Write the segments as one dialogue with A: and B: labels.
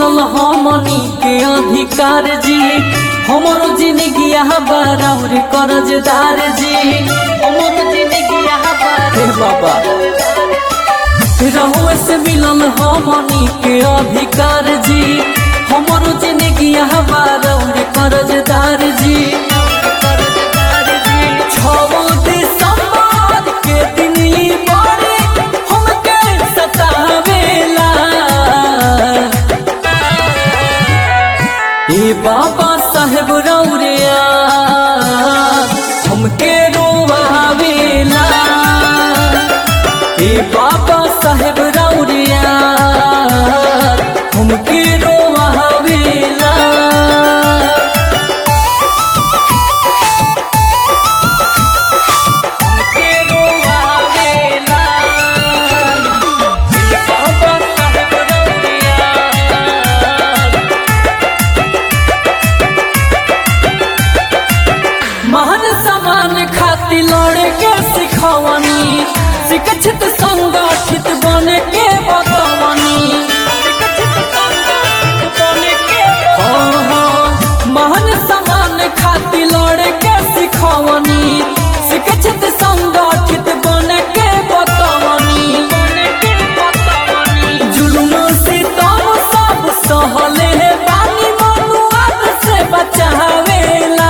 A: मिलल हमनी के अधिकार जी हमरो जिंदगी बराबर करजदार जी हमरो जिंदगी हे बाबा रहुए से मिलल हमनी के अधिकार जी हमरो जिंदगी बराबर करजदार जी छवो दिसंबर के दिन ई बड़े हमके सतावेला ए बाबा साहेब रौरिया हमके रोवावेला ए बाबा साहेब रौरिया हमके रोवावेला हमके रोवावेला ए बाबा साहेब रौरिया महान समान खाती लड़े के सिखवनी शिक्षित संगठित बने के बतवनी हाँ, हाँ, महान समान खाती लड़े के सिखवनी शिक्षित संगठित बने के बतवनी जुलुम सितम सब सहले बानी मनुआद से बचावेला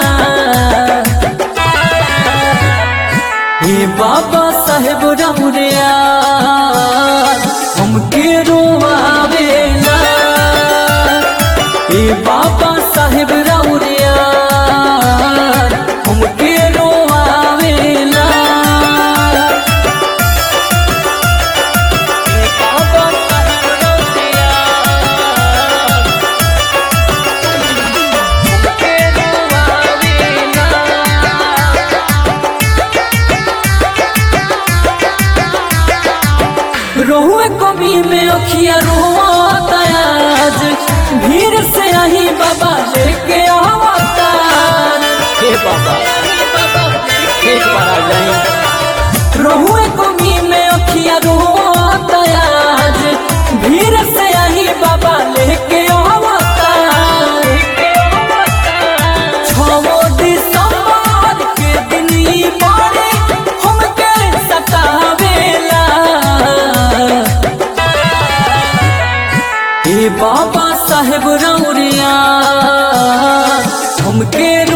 A: हे बाबा साहेब रमुरिया हमके रोवावेला हे बाबा साहेब रमुरिया हमके रोवावेला हे बाबा साहेब रमुरिया हमके रोवावेला रोहुए कमी में अखिया रोता आज भीड़ से आही बाबा लेके अवतार हे बाबा एक बार आ जाए रोहुए कमी में अखिया रोता आज भीड़ से आही बाबा लेके अवतार छवो दिसंबर के दिन ई बड़े हमके सतावेला ए बाबा साहेब रौरिया हमके